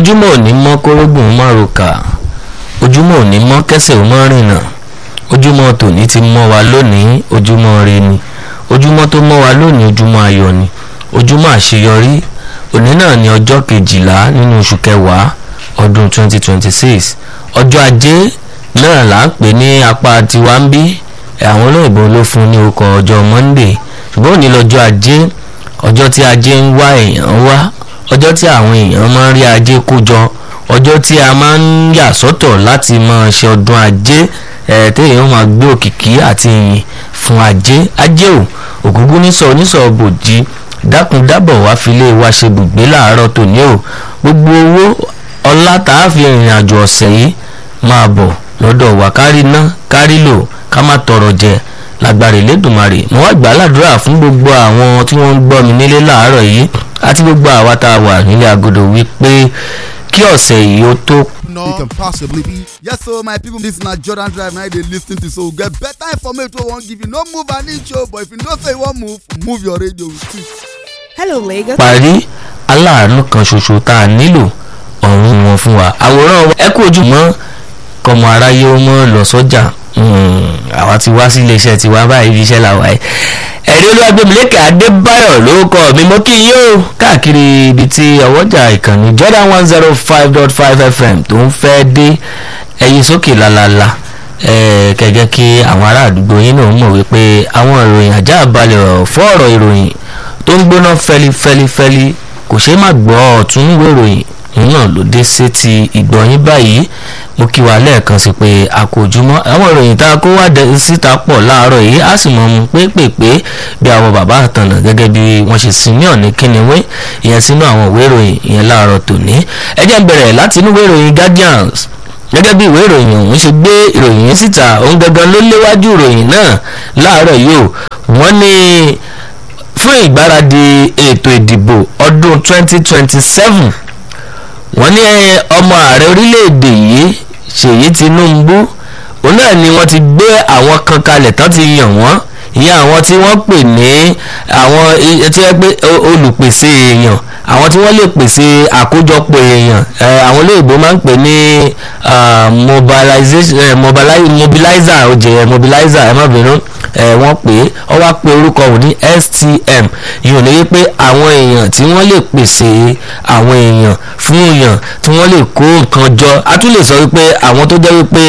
ojúmọ́ òní mọ́ kórógùn márùkà ojúmọ́ òní mọ́ kẹsẹ̀ ò mọ́ rìnà ojúmọ́ tòní ti mọ́ wa lónìí ojúmọ́ re ni ojúmọ́ tó mọ́ wa lónìí ojúmọ́ ayọ̀ ni ojúmọ́ àṣeyọrí òní náà ni ọjọ́ kejìlá nínú oṣù kẹwàá ọdún 2026 ọjọ́ ajé náà là ń pè ní apá tiwa ń bí àwọn olóyìnbó ló fún ní orúkọ ọjọ́ monday ṣùgbọ́n òní lọ́jọ́ ajé ọjọ́ tí ajé ń wá èèyàn wá ọjọ́ tí àwọn èèyàn máa ń rí ajé kó jọ ọjọ́ tí a máa ń yà sọ́tọ̀ láti máa ṣe ọdún ajé ẹ̀ téèyàn máa gbé òkìkí àti ìyìn fún ajé ajé ò ògúngún nísọ onísọ bòjì dákun dábọ̀ wá filé wa ṣe bùgbé láàárọ̀ tòní o gbogbo owó ọlá tá a fi rìnrìn àjò ọ̀sẹ̀ yìí máa bọ̀ lọ́dọ̀ wa kárí ná kárí lò ká má tọrọ jẹ lágbára Elédùmarè mo wá gbà ládùúrà fún gbogbo àwọn tí wọ́n ń gbọ́ mi nílé láàárọ̀ yìí àti gbogbo àwa tá a wà nílé agodo wípé kí ọ̀sẹ̀ yìí ó tó no it can possibly be. Yes, so my people, this na Jordan Drive now they lis ten to so get better information wey wan give you. No move an inch o, but if you know say you wan move, move your radio with it. Hello, Lagos. parí aláàánú kan ṣoṣo tá a nílò ọ̀run wọn fún wa àwòrán ẹ kú ojúmọ́ kọmọ aráyé ó mọ́ lọ sọ́jà àwa ti wá sí iléeṣẹ́ tiwa báyìí ibi iṣẹ́ làwa ẹ̀ ẹ̀rí olúwàgbẹ̀mílẹ́kẹ̀ adébáyọ̀ lórúkọ mi mo kí yín o káàkiri ibi tí ọwọ́jà ìkànnì Jordan one zero five dot five FM tó ń fẹ́ dé ẹyin sókè lálálá kẹ̀kẹ́ kí àwọn ará àdúgbò yín náà mọ̀ wípé àwọn ìròyìn ajá balẹ̀ fọ́ ọ̀rọ̀ ìròyìn tó ń gbóná fẹ́lifẹ́lifẹ́li kò ṣeé má gbọ́ ọ̀tún níwèé ìròyìn náà ló dé sétí ìgbọ̀nyín báyìí mo kí wa lẹ́ẹ̀kan sí pé a kò jùmọ́ àwọn ìròyìn tá a kó wá síta pọ̀ láàárọ̀ yìí á sì mọ̀ mu pépèpé bí àwọn bàbá àtànà gẹ́gẹ́ bí wọ́n ṣe sin ní ọ̀ní kíniwé ìyẹn sínú àwọn ìwé ìròyìn ìyẹn láàárọ̀ tòní ẹ jẹ́ n bẹ̀rẹ̀ láti inú ìwé ìròyìn Guardians gẹ́gẹ́ bí ìwé ìròyìn ọ̀hún ṣe gbé ìròyìn yìí síta òun gangan ló léwájú ìròyìn náà láàárọ̀ yìí o wọ́n ní fún ìgbáradì ètò ìdìbò ọdún 2027 wọ́n ní ọmọ ààrẹ orílẹ̀-èdè yìí Ṣèyí Tinubu òun náà ni wọ́n ti gbé àwọn kan kalẹ̀ tán ti yàn wọ́n ìyẹn àwọn tí wọ́n pè ní àwọn tí wọ́n pè olùpèsè èèyàn àwọn tí wọ́n lè pèsè àkójọpọ̀ èèyàn àwọn olóyìnbó máa ń pè ní mobilizer òjè mobilizer ẹ má bínú wọ́n pè é ọ wá pé orúkọ òun ní STM ìyẹn ní wípé àwọn èèyàn tí wọ́n lè pèsè àwọn èèyàn fún èèyàn tí wọ́n lè kó nǹkan jọ a tún lè sọ wípé àwọn tó jẹ́ wípé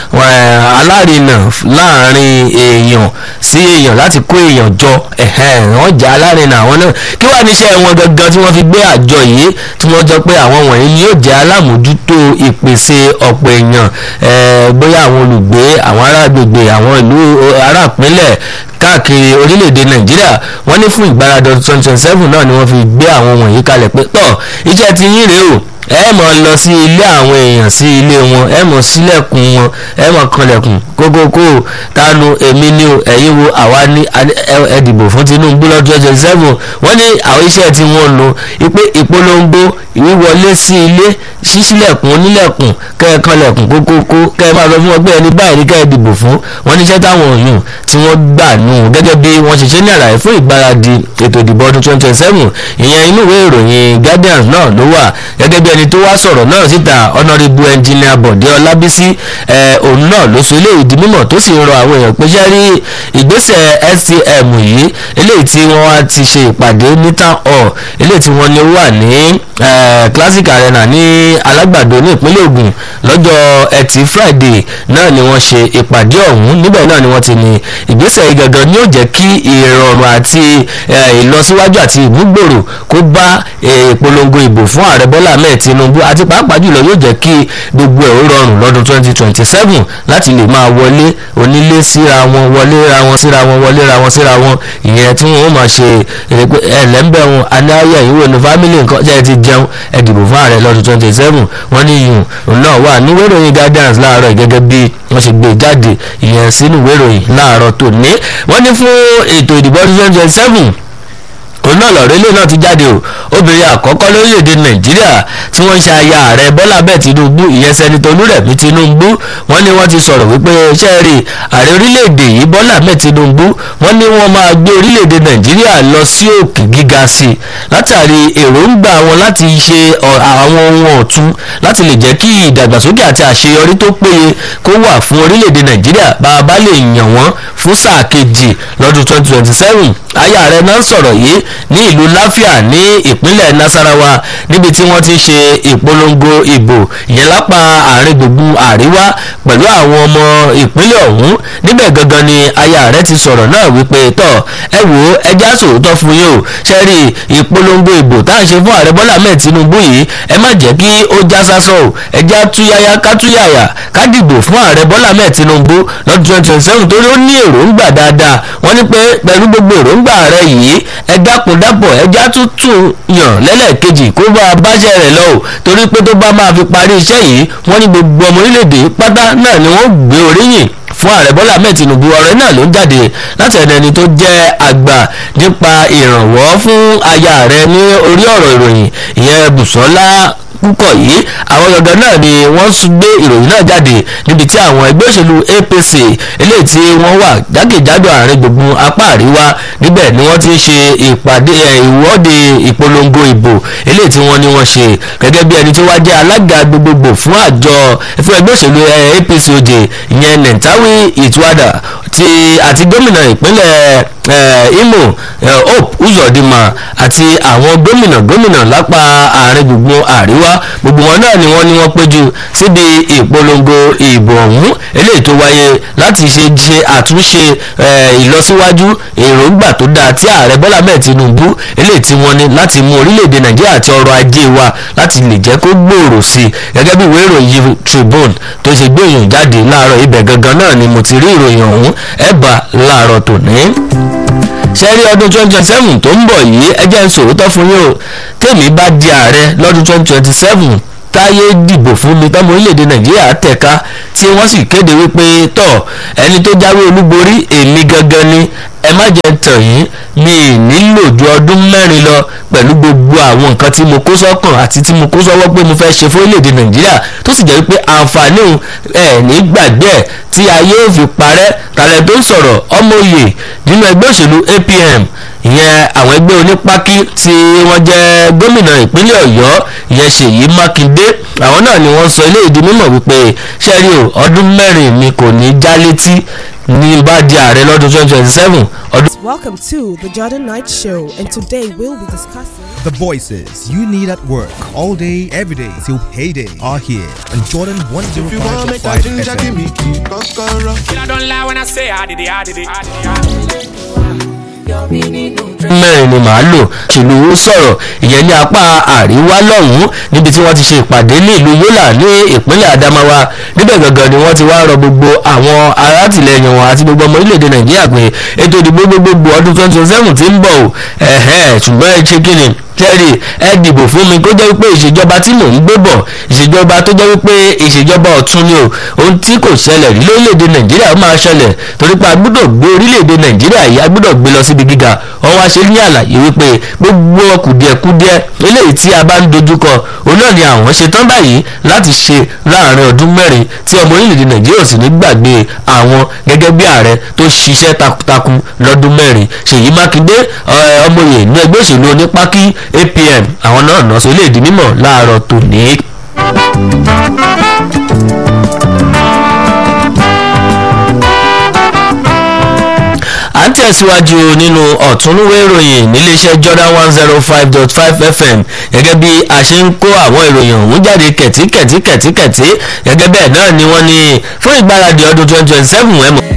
alárinà láàrin èèyàn sí èèyàn láti kó èèyàn jọ wọ́n jẹ́ alárinà àwọn náà kí wàá níṣẹ́ wọn gangan tí wọ́n fi gbé àjọ yìí tí wọ́n jọ pé àwọn wọ̀nyí ni yóò jẹ́ alámòjútó ìpèsè ọ̀pọ̀ èèyàn bóyá àwọn olùgbé àwọn ará agbègbè àwọn ìlú ará ìpínlẹ̀ káàkiri orílẹ̀-èdè nàìjíríà wọ́n ní fún ìgbáradì twenty twenty seven náà ni wọ́n fi gbé àwọn wọ̀nyí kalẹ̀ pé tọ́ iṣẹ́ ti yín rèé o ẹ mọ̀ lọ sí ilé àwọn èèyàn sí ilé wọn ẹ mọ̀ sílẹ̀kùn wọn ẹ mọ̀ kanlẹ̀kùn kókókó tánu èmi ni o ẹ̀yin wo àwa ní ẹ dìbò fún Tinubu lọ́dún twenty seven wọ́n ní àwọn iṣẹ́ tí wọ́n lò ìpè ìpolongo ìwíwọlé sí ilé ṣíṣílẹ̀kùn onílẹ̀kùn kẹ́ẹ̀kanlẹ̀kùn kókókó kẹ́ẹ̀ máa lọ fún ọgbẹ́ ẹni báyìí ní kẹ́ẹ̀ dìbò fún wọ́n níṣẹ́ táwọn òyìn tí wọ́n gbà nù gẹ́gẹ́ bí wọ́n ṣe ṣe ní àlàyé fún ìgbáradì ètò ìdìbò ọdún twenty twenty seven ìyẹn inú ìwé ìròyìn Guardians náà ló wà gẹ́gẹ́ bí ẹni tó wá sọ̀rọ̀ náà síta honourable engineer Bọ̀dé Ọlábísí òun náà ló so eléyìí di mímọ̀ tó sì ń rọ àwọn èèyàn pé ṣe rí ìgbésẹ̀ STM yìí eléyìí tí wọ́n wá ti ṣe ìpàdé ní town hall eléyìí tí wọ́n ní ó wà ní Classic Arena ní Alágbàdo ní ìpínlẹ̀ Ògùn lọ́jọ́ Ẹtì Friday náà ni wọ́n ṣe ìpàdé ọ̀hún níbẹ̀ náà ni wọ́n ti ní ìgbésẹ̀ yìí gangan ni ó jẹ́ kí ìrọ̀rùn àti ìlọsíwájú àti ìmúgbòrò kó bá ìpolongo ìbò fún ààrẹ Bọ́lá Ahmed Tinubu àti pàápàá jùlọ yóò jẹ́ kí gbogbo ẹ̀ ó rọrùn lọ́dún twenty twenty seven láti lè máa wọlé onílé síra wọn wọlé ra wọn síra wọn wọlé ra wọn síra wọn ìyẹn tí wọn ó máa ṣe ẹlẹ́ńbẹ̀ wọn aláyà ìwé ní fámìlì nǹkan jẹ́ ti jẹun ẹ dìbò fún ààrẹ lọ́dún twenty seven wọ́n ní yùn náà wà ní ìwé ìròyìn Guardians láàárọ̀ gẹ́gẹ́ bí wọ́n ṣe gbé jáde ìyẹn sínú ìwé ìròyìn láàárọ̀ tòní wọ́n ní fún ètò ìdìbò ọdún twenty twenty seven òun náà lọ̀rọ̀ ilé náà ti jáde o obìnrin àkọ́kọ́ lórílẹ̀‐èdè nàìjíríà tí wọ́n ń ṣe aya ààrẹ bọ́lá bẹ́ẹ̀ tinubu ìyẹn sẹ́nitọ́ olúrẹ̀mí tinubu wọ́n ní wọ́n ti sọ̀rọ̀ wípé ṣẹ́ẹ̀rì ààrẹ orílẹ̀‐èdè yìí bọ́lá bẹ́ẹ̀ tinubu wọ́n ní wọ́n máa gbé orílẹ̀‐èdè nàìjíríà lọ sí òkè gíga sí i látàrí èròǹgbà wọn láti ṣe àwọn ohun ọ̀tun láti lè jẹ́ kí ìdàgbàsókè àti àṣeyọrí tó péye kó wà fún orílẹ̀‐èdè nàìjíríà bá a bá lè yàn wọ́n fún sáà kejì lọ́dún 2027 aya rẹ̀ náà sọ̀rọ̀ yìí ní ìlú láfíà ní ìpínlẹ̀ nasarawa níbi tí wọ́n ti ṣe ìpolongo ìbò ìyẹn lápá àárín gbùngbùn àríwá pẹ̀lú àwọn ọmọ ìpínlẹ̀ ọ̀hún níbẹ̀ gangan ni aya rẹ̀ ti sọ̀rọ̀ náà wípé tọ̀ ẹ wò ó ẹja sòótọ́ fún yín o ṣe rí ìpolongo ìbò tá à ń ṣe fún ààrẹ bọ́lá mẹ́ẹ̀ tinubu yìí ẹ má jẹ́ kí ó já sásọ o ẹja túyáyá ká túyàyà ká dìbò fún ààrẹ bọ́lá mẹ́ẹ̀ tinubu lọ́dún twenty twenty seven torí ó ní èròǹgbà dáadáa wọ́n ní pé pẹ̀lú gbogbo èròǹgbà rẹ̀ yìí ẹ dákun dábọ̀ ẹja tuntun yàn lẹ́lẹ́kejì kó bá a báṣẹ́ rẹ̀ lọ o torí pé tó bá máa fi parí iṣẹ́ yìí wọ́n ní gbogbo ọmọ orílẹ̀-èdè pátá náà ni wọ́n gbé oríyìn fún ààrẹ bọ́lá ahmed tinubu ọ̀rẹ́ náà ló ń jáde láti ẹni ẹni tó jẹ́ àgbà nípa ìrànwọ́ fún aya rẹ̀ ní orí ọ̀rọ̀ ìròyìn ìyẹn bùsọ́lá púpọ̀ yìí àwọn gangan náà ni wọ́n gbé ìròyìn náà jáde níbi tí àwọn ẹgbẹ́ òṣèlú apc eléyìí tí wọ́n wà jákèjádò àárín gbùngbùn apá àríwá níbẹ̀ ni wọ́n ti ń ṣe ìpàdé ìwọ́de ìpolongo ìbò eléyìí tí wọ́n ní wọ́n ṣe gẹ́gẹ́ bí ẹni tó wá jẹ́ alága gbogbogbò fún àjọ fún ẹgbẹ́ òṣèlú apc òde ìyẹn nentawi ìtúwádà ti àti gómìnà ìpínlẹ̀ imo hope uzodinma àti àwọn gómìnà gómìnà lápá àárín gbùngbùn àríwá gbogbo wọn náà ni wọ́n ní wọ́n péjú síbi ìpolongo ìbò ọ̀hún eléyìí tó wáyé láti ṣe ṣe àtúnṣe ìlọsíwájú èròǹgbà tó dáa tí ààrẹ bọ́lá mẹ́ẹ̀ tinubu eléyìí tí wọ́n ní láti mú orílẹ̀-èdè nàìjíríà àti ọrọ̀ ajé wa láti lè jẹ́ kó gbòòrò sí i gẹ́gẹ́ bí ìwé ìròyìn tribune tó ṣe gbé ìròyìn jáde láàárọ̀ ibẹ̀ gangan náà ni mo ti rí ìròyìn ọ̀hún ẹ̀ bá láàárọ̀ tòní sẹ́rí ọdún twenty twenty seven tó ń bọ̀ yìí ẹ jẹ́ ń sòótọ́ fún yín o tèmi bá di ààrẹ lọ́dún twenty twenty seven táyé dìbò fún mi tọ́mọ orílẹ̀-èdè nàìjíríà tẹ̀ka tí wọ́n sì kéde wípé tọ̀ ẹni tó jáwé olúborí èmi gangan ni ẹ má jẹ́ tàn yín mi ì nílò ju ọdún mẹ́rin lọ pẹ̀lú gbogbo àwọn nǹkan tí mo kó sọ́kàn àti tí mo kó sọ́wọ́ pé mo fẹ́ ṣe fún orílẹ̀-èdè nàìjíríà tó sì jẹ́ wípé àǹfààní ẹ̀ ní gbàgbé ẹ̀ tí ayé ò fi parẹ́ tàlẹ́ tó ń sọ̀rọ̀ ọmọ òye nínú ẹgbẹ́ òṣèlú apm ìyẹn àwọn ẹgbẹ́ onípákí tí wọ́n jẹ́ gómìnà ìpínlẹ̀ ọ̀yọ́ ìyẹn ṣèyí mákindé àwọn náà ni wọ́n sọ ilé ìdí mímọ̀ wípé ṣẹ́rí o ọdún mẹ́rin mi kò ní já létí ní bá di ààrẹ lọ́dún twenty twenty seven ọdún. Welcome to the Jordan Knight Show, and today we'll be discussing. The voices you need at work all day, every day till payday are here on Jordan If you want make a 105.5 ginger, give FM. me key, kokoro. I don't lie when I say I did it, I did it, I did it. mẹ́rin ni màá lò ṣèlú sọ̀rọ̀ ìyẹn ní apá àríwá lọ́hùn-ún níbi tí wọ́n ti ṣe ìpàdé ní ìlú Yola ní ìpínlẹ̀ Adamawa níbẹ̀ gangan ni wọ́n ti wá rọ gbogbo àwọn alátìlẹyìn wọn àti gbogbo ọmọ orílẹ̀-èdè Nàìjíríà pé ètò ìdìbò gbogbogbò ọdún twenty twenty seven ti ń bọ̀ o ẹ̀hẹ́n ṣùgbọ́n ẹ ṣe kí ni tẹ́rì ẹ dìbò fún mi kó jẹ́ wípé ìṣèjọba tí mò ń gbé bọ̀ ìṣèjọba tó jẹ́ wípé ìṣèjọba ọ̀tún ni o ohun tí kò ṣẹlẹ̀ rí lórílẹ̀‐èdè nàìjíríà ó máa ṣẹlẹ̀ torí pé a gbọ́dọ̀ gbé orílẹ̀‐èdè nàìjíríà yìí a gbọ́dọ̀ gbé lọ síbi gíga wọ́n wá ṣe ní àlàyé wípé gbogbo kùdìẹ̀kudiẹ eléyìí tí a bá ń dojúkọ òun náà ni àwọn ṣe tán báyìí láti ṣe láàrin ọdún mẹ́rin tí ọmọ orílẹ̀‐èdè nàìjíríà ò sì ní gbàgbé àwọn gẹ́gẹ́ bí ààrẹ tó ṣiṣẹ́ takuntakun lọ́dún mẹ́rin ṣèyí mákindé ọmọye ní ẹgbẹ́ òṣèlú onípákí apm àwọn náà nà sọ ilé ìdí mímọ̀ láàárọ̀ tòní. à ń tẹ̀síwájú nínú ọ̀túnúwé ìròyìn níléeṣẹ́ Jordan one zero five dot five FM gẹ́gẹ́ bí a ṣe ń kó àwọn ìròyìn ọ̀hún jáde kẹ̀tíkẹ̀tí kẹ̀tíkẹ̀tí gẹ́gẹ́ bẹ́ẹ̀ náà ni wọ́n ní fún ìgbáradì ọdún twenty twenty seven ẹ̀ mọ̀.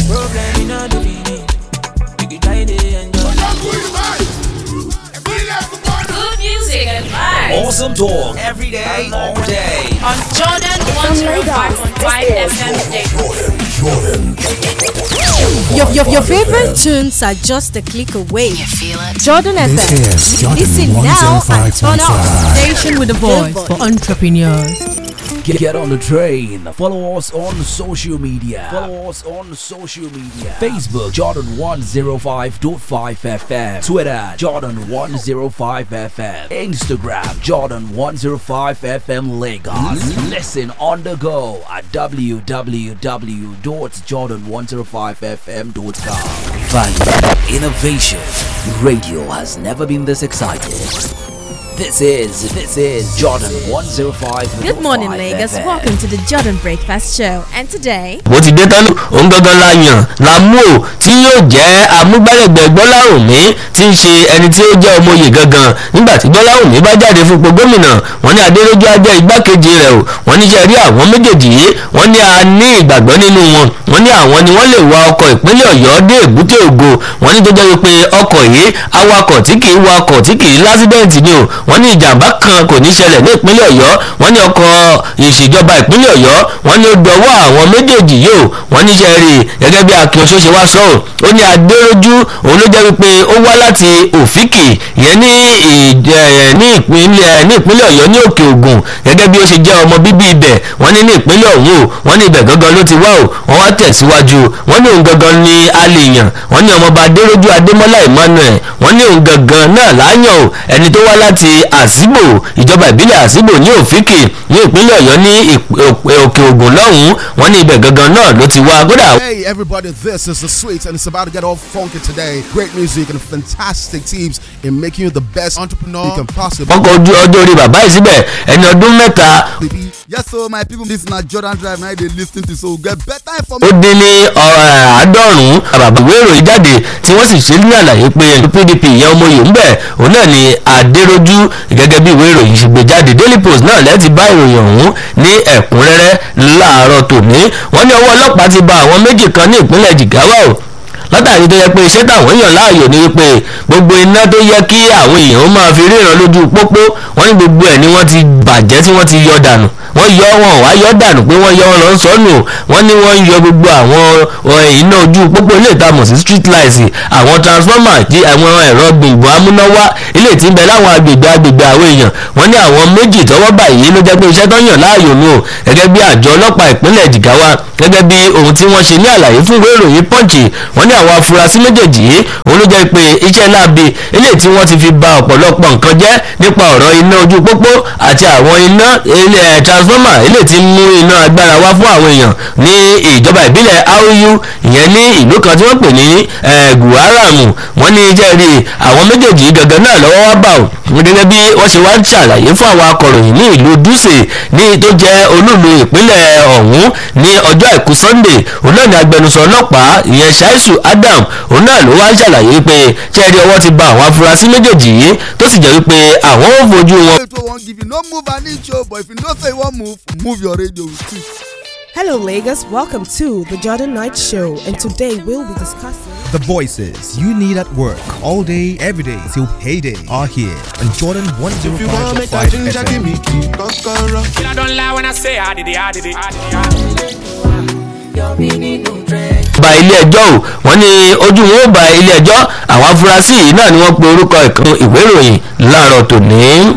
Good music and vibes Awesome talk every day, all day. on Jordan 105.5 FM Station. Your, your, your favorite tunes are just a click away. You feel it? Jordan This FM. is Jordan Listen now and turn up. 105.5. Station with a voice for entrepreneurs. Get, get on the train. Follow us on social media. Follow us on social media. Facebook Jordan 105.5 FM. Twitter Jordan 105 FM. Instagram Jordan 105 FM Lagos. Listen on the go at www.jordan105fm.com. Value Innovation. Radio has never been this excited. This is this is Jordan 105. Good morning, Lagos. Welcome to the Jordan Breakfast Show. And today, bó ti dé tán òun gangan la yàn la mú o tí yóò jẹ́ amúgbálẹ́gbẹ̀ẹ́ gbọ́láhùnmí tí ń ṣe ẹni tí ó jẹ́ ọmọye gangan nígbà tí gbọ́láhùnmí bá jáde fún ipò gómìnà wọ́n ní adélójú á jẹ́ igbákejì rẹ̀ o wọ́n ní sẹ́ rí àwọn méjèèjì yìí wọ́n ní a ní ìgbàgbọ́ nínú wọn wọ́n ní àwọn ni wọ́n lè wa ọkọ̀ ìpínlẹ̀ ọ̀yọ́ dé èbúté ògo wọ́n ní tó jẹ́ wípé ọkọ̀ yìí awakọ̀ tí kì í wakọ̀ tí kì í lásídẹ̀ǹtì ni o wọ́n ní ìjàmbá kan kò ní ṣẹlẹ̀ ní ìpínlẹ̀ ọ̀yọ́ wọ́n ní ọkọ̀ ìṣèjọba ìpínlẹ̀ ọ̀yọ́ wọ́n ní ó dọwọ́ àwọn méjèèjì yìí o wọ́n ní sẹ́ rí gẹ́gẹ́ bí akin oṣooṣe wá sọ ọ́ ó ní adéròjú òun ló jẹ́ wípé ó wá láti òfìkì ìyẹn ní ìjẹ ní ìpínlẹ̀ ní ìpínlẹ̀ ọ̀yọ́ ní òkè ògùn gẹ́gẹ́ bí ó ṣe jẹ́ ọmọ bíbí ibẹ̀ wọ́n ní ní ìpínlẹ̀ ọ̀hún o wọ́n ní ibẹ̀ gangan ló ti wá o wọ́n wá tẹ̀síwájú wọ́n ní òun gangan ní alèyàn wọ́n ní ọmọọba adéròjú adémọ́lá emmanuel wọ́n ní òun gangan náà láyàn o ẹni tó wá láti àsìbò ìjọba ìbílẹ̀ àsìbò ní òfìkì ní ìpínlẹ̀ ọ̀yọ́ ní òkè ògùn lọ́hùn-ún wọ́n ní ibẹ̀ gangan náà ló ti wá kódà Hey everybody, this is the sweet and it's about to get all funky today. Great music and fantastic teams in making you the best entrepreneur you can possibly wọ́n kọ ojú ọjọ́ orí bàbá yìí síbẹ̀ ẹni ọdún mẹ́ta be. Yes, so my people, this na Jordan Drive now they lis ten to so get better ó information. dín ní ọ̀rọ̀ àádọ́rùn-ún àbàbà ìwé ìròyìn jáde tí wọ́n sì ṣe ní àlàyé pé pdp ìyẹn ọmọye ń bẹ̀ òun náà ni adéròjú gẹ́gẹ́ bí ìwé ìròyìn ṣe gbé jáde daily post náà lẹ́ẹ̀tì bá ìròyìn ọ̀hún ní ẹ̀kúnrẹ́rẹ́ láàárọ̀ tòní wọ́n ní ọwọ́ ọlọ́pàá ti ba àwọn méjì kan ní ìpínlẹ̀ jigawa o látàrí tó yẹ pé iṣẹ́ táwọn èèyàn láàyò ni wípé gbogbo iná tó yẹ kí àwọn èèyàn ó máa fi ríran lójú pópó wọ́n ní gbogbo ẹ̀ ni wọ́n ti bàjẹ́ tí wọ́n ti yọ dànù wọ́n yọ wọn wá yọ dànù pé wọ́n yọ wọn lọ sọ́nù wọ́n ní wọ́n yọ gbogbo àwọn iná ojú pópó ilé ìtamọ̀ sí street lights àwọn transformer jí àwọn ẹ̀rọ gbìngbọ̀n amúnáwá ilé tí ń bẹ láwọn agbègbè agbègbè àwọn èèyàn wọ́n ní àwọn méjì tọ́wọ́ báyìí ló jẹ́ pé iṣẹ́ tó yàn láàyò nù o gẹ́gẹ́ bí àjọ ọlọ́pàá ìpínlẹ̀ Jigawa gẹ́gẹ́ bí ohun tí wọ́n ṣe ní àlàyé fún ìwé ìròyìn Punch wọ́n ní àwọn afurasí méjèèjì yìí òun ló jẹ́ pé iṣẹ́ láabi ilé tí wọ́n ti fi ba ọ̀pọ̀lọpọ̀ nǹkan jẹ́ nípa ọ̀rọ̀ iná ojú pópó àti àwọn iná ilé transformer ilé tí ń mú iná agbára wá fún àwọn èèyàn ní ìjọba ìbílẹ̀ Auyu ìyẹn ní ìlú kan tí wọ́n pè ní Guaramu wọ́n ní iṣẹ́ rí àwọn méjèèjì gangan náà lọ́wọ́ wá bá ò gẹ́gẹ́ bí wọ́n ṣe wá ń ṣàlàyé fún àwọn akọ̀ròyìn ní ìlú Dutse ní tó jẹ́ olúlu ìpínlẹ̀ ọ̀hún ní ọjọ́ àìkú Sunday òun náà ní agbẹnusọ ọlọ́pàá ìyẹn Shaisu Adam òun náà ló wá ń ṣàlàyé pé ṣẹ́ẹ̀rí ọwọ́ ti ba àwọn afurasí méjèèjì yìí tó sì jẹ́ wípé àwọn ò fojú wọn. Wait, we won't give you no move an inch, oh, but if you don't say you won't move, move your radio with it. Hello, Lagos. Welcome to the Jordan Knight Show, and today we'll be discussing. The voices you need at work all day, every day till payday are here on Jordan If you want make 105.5 a ginger, give FM. me key, kokoro. I don't lie when I say I did it, I did it, I did it. ba ilé ẹjọ́ o wọ́n ní ojú wọn ó ba ilé ẹjọ́ àwọn afurasí yìí náà ni wọ́n pe orúkọ ìkan ìwé ìròyìn láàárọ̀ tòní.